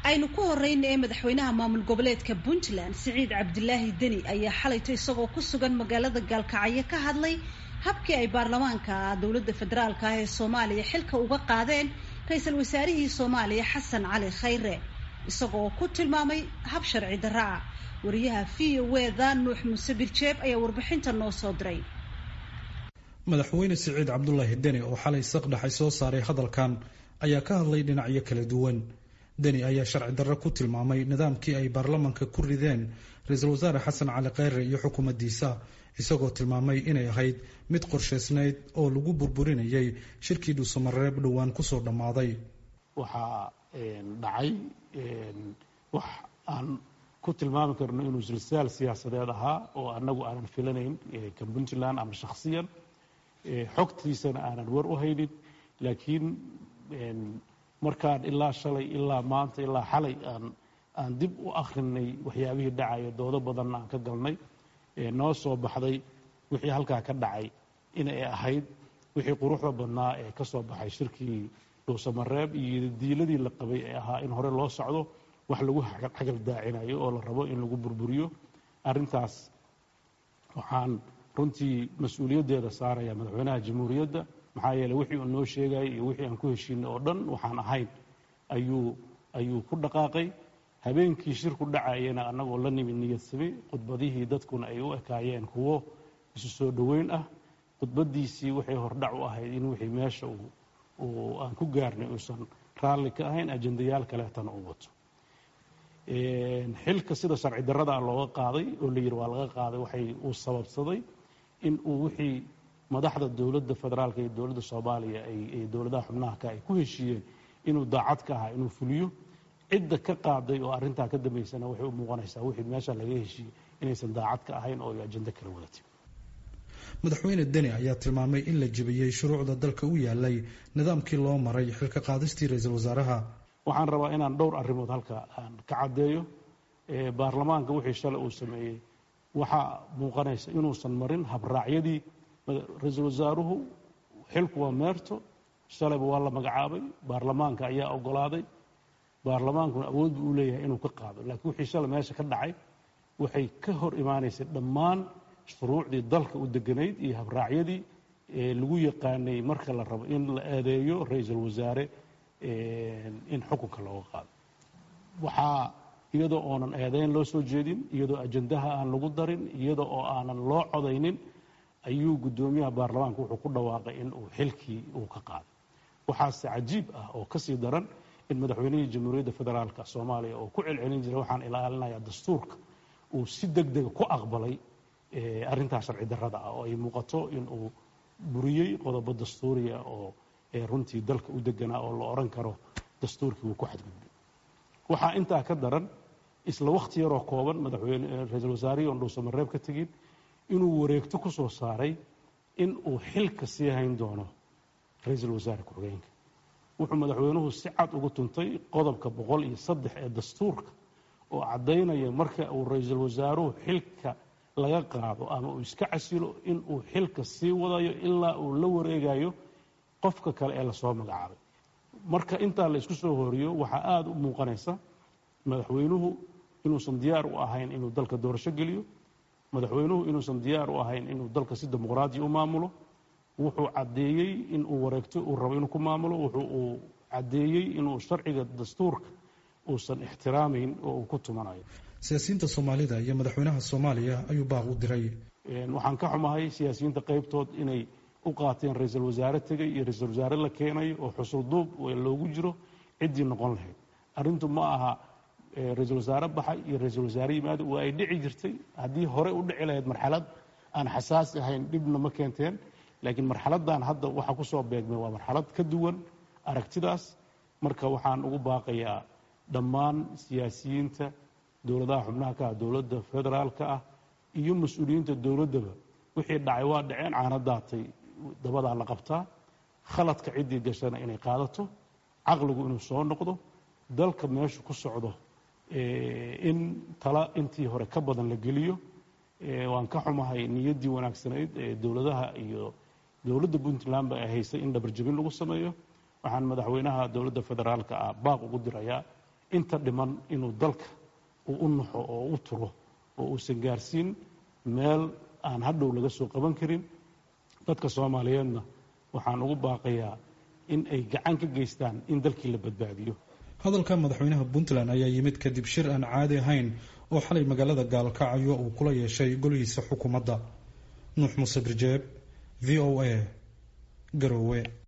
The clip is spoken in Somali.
aynu ku horeyna ee madaxweynaha maamul goboleedka puntland siciid cabdilaahi deni ayaa xalayto isagoo ku sugan magaalada gaalkacyo ka hadlay habkii ay baarlamaanka dowladda federaalka ah ee soomaaliya xilka uga qaadeen ra-iisul wasaarihii soomaaliya xasan cali khayre isagoo ku tilmaamay hab sharci darra ah wariyaha v o eda nuux muuse birjeeb ayaa warbixinta noo soo diray madaxweyne siciid cabdulaahi deni oo xalay saqdhaxay soo saaray hadalkan ayaa ka hadlay dhinacyo kala duwan deni ayaa sharci darro ku tilmaamay nidaamkii ay baarlamanka ku rideen ra-iisul wasaare xasan cali khayre iyo xukuumaddiisa isagoo tilmaamay inay ahayd mid qorshaysnayd oo lagu burburinayay shirkii dhuusamareeb dhowaan kusoo dhammaaday waxaa dhacay wax aan ku tilmaami karno inuu silsaal siyaasadeed ahaa oo annagu aanan filanayn ka puntland ama shakhsiyan xogtiisana aanan war u haynin laakiin markaan ilaa shalay ilaa maanta ilaa xalay aan aan dib u akrinay waxyaabihii dhacaya doodo badanna aan ka galnay noo soo baxday wixii halkaa ka dhacay inay ahayd wixii quruxda badnaa ee ka soo baxay shirkii dhuusamareeb iyo diiladii la qabay ee ahaa in hore loo socdo wax lagu xagal daacinayo oo la rabo in lagu burburiyo arrintaas waxaan runtii mas-uuliyaddeeda saaraya madaxweynaha jamhuuriyadda maxaa yeeley wixii uu noo sheegayay iyo wixii aan ku heshiinay oo dhan waxaan ahayn ayuu ayuu ku dhaqaaqay habeenkii shirku dhacayana annagoo la nimid niyadsami khudbadihii dadkuna ay u ekaayeen kuwo isu soo dhoweyn ah khudbaddiisii waxay hordhac u ahayd in wixii meesha uu aan ku gaarnay uusan raalli ka ahayn ajendayaal kaleetana uu wato xilka sida sharci darrada looga qaaday oo la yidhi waa laga qaaday waxay uu sababsaday in uu wixii madaxda dowladda federaalka iyo dowladda soomaaliya ay dowladaha xubnaha ay ku heshiiyeen inuu daacad ka ahaa inuu fuliyo cidda ka qaaday oo arrintaa ka dambaysana waxay u muuqanaysaa wixii meesha laga heshiiyey inaysan daacad ka ahayn oo ay ajendo kala wadatay madaxweyne deni ayaa tilmaamay in la jebiyey shuruucda dalka u yaalay nidaamkii loo maray xilka qaadistii ra-iisul wasaaraha waxaan rabaa inaan dhowr arrimood halka aan ka caddeeyo baarlamaanka wixii shalay uu sameeyey waxaa muuqanaysa inuusan marin habraacyadii ra-iisul wasaaruhu xilku waa meerto shalayba waa la magacaabay baarlamaanka ayaa ogolaaday baarlamaankuna awood buu u leeyahay inuu ka qaado laakiin wixii shalay meesha ka dhacay waxay ka hor imaanaysay dhammaan shuruucdii dalka u deganayd iyo habraacyadii lagu yaqaanay marka la rabo in la eedeeyo ra-iisul wasaare in xukunka looga qaado waxaa iyadoo oonan eedeyn loo soo jeedin iyadoo ajendaha aan lagu darin iyadoo oo aanan loo codaynin ayuu guddoomiyaha baarlamaanka wuxuu ku dhawaaqay in uu xilkii uu ka qaaday waxaase cajiib ah oo kasii daran in madaxweynihii jamhuuriyadda federaalka soomaaliya oo ku celcelin jiray waxaan ilaalinayaa dastuurka uu si deg dega ku aqbalay arrintaas sharci darrada ah oo ay muuqato in uu buriyey qodobo dastuuriya oo runtii dalka u deganaa oo la odhan karo dastuurkii wuu ku xadgudbay waxaa intaa ka daran isla wakhti yaroo kooban madaxweyne ra-iisul wasaarihii oon dhuusamareeb ka tegin inuu wareegto ku soo saaray in uu xilka sii hayn doono ra-iisul wasaare ku-xigeenka wuxuu madaxweynuhu si cad ugu tuntay qodobka boqol iyo saddex ee dastuurka oo caddaynaya marka uu ra-iisul wasaaruhu xilka laga qaado ama uu iska casilo in uu xilka sii wadayo ilaa uu la wareegayo qofka kale ee lasoo magacaabay marka intaa la isku soo horiyo waxaa aada u muuqanaysa madaxweynuhu inuusan diyaar u ahayn inuu dalka doorasho geliyo madaxweynuhu inuusan diyaar u ahayn inuu dalka si dimuqraadiya u maamulo wuxuu caddeeyey in uu wareegto uu rabo inuu ku maamulo wuxuu uu caddeeyey inuu sharciga dastuurka uusan ixtiraamayn oo uu ku tumanayo siyaasiyiinta soomaalida iyo madaxweynaha soomaaliya ayuu baaq u diray waxaan ka xumahay siyaasiyiinta qaybtood inay u qaateen ra-iisul wasaare tegay iyo ra-iisul wasaare la keenayo oo xusul duub loogu jiro ciddii noqon lahayd arrintu ma aha ra-iisul wasaare baxay iyo ra-iisul wasaare yimaado waa ay dhici jirtay haddii hore u dhici lahayd marxalad aan xasaasi ahayn dhibna ma keenteen laakiin marxaladdan hadda waxa ku soo beegmay waa marxalad ka duwan aragtidaas marka waxaan ugu baaqayaa dhammaan siyaasiyiinta dowladaha xubnaha ka ah dowladda federaalka ah iyo mas-uuliyiinta dowladdaba wixii dhacay waa dhaceen caana daatay dabadaa la qabtaa khaladka ciddii gashana inay qaadato caqligu inuu soo noqdo dalka meeshu ku socdo in tala intii hore ka badan la geliyo waan ka xumahay niyaddii wanaagsanayd ee dowladaha iyo dowladda puntland ba ay haysay in dhabarjabin lagu sameeyo waxaan madaxweynaha dowladda federaalka ah baaq ugu dirayaa inta dhiman inuu dalka uu u naxo oo u turo oo uusan gaarsiin meel aan hadhow laga soo qaban karin dadka soomaaliyeedna waxaan ugu baaqayaa in ay gacan ka geystaan in dalkii la badbaadiyo hadalka madaxweynaha puntland ayaa yimid kadib shir aan caadi ahayn oo xalay magaalada gaalkacyo uu kula yeeshay golihiisa xukuumadda nuux muuse birjeeb v o a garowe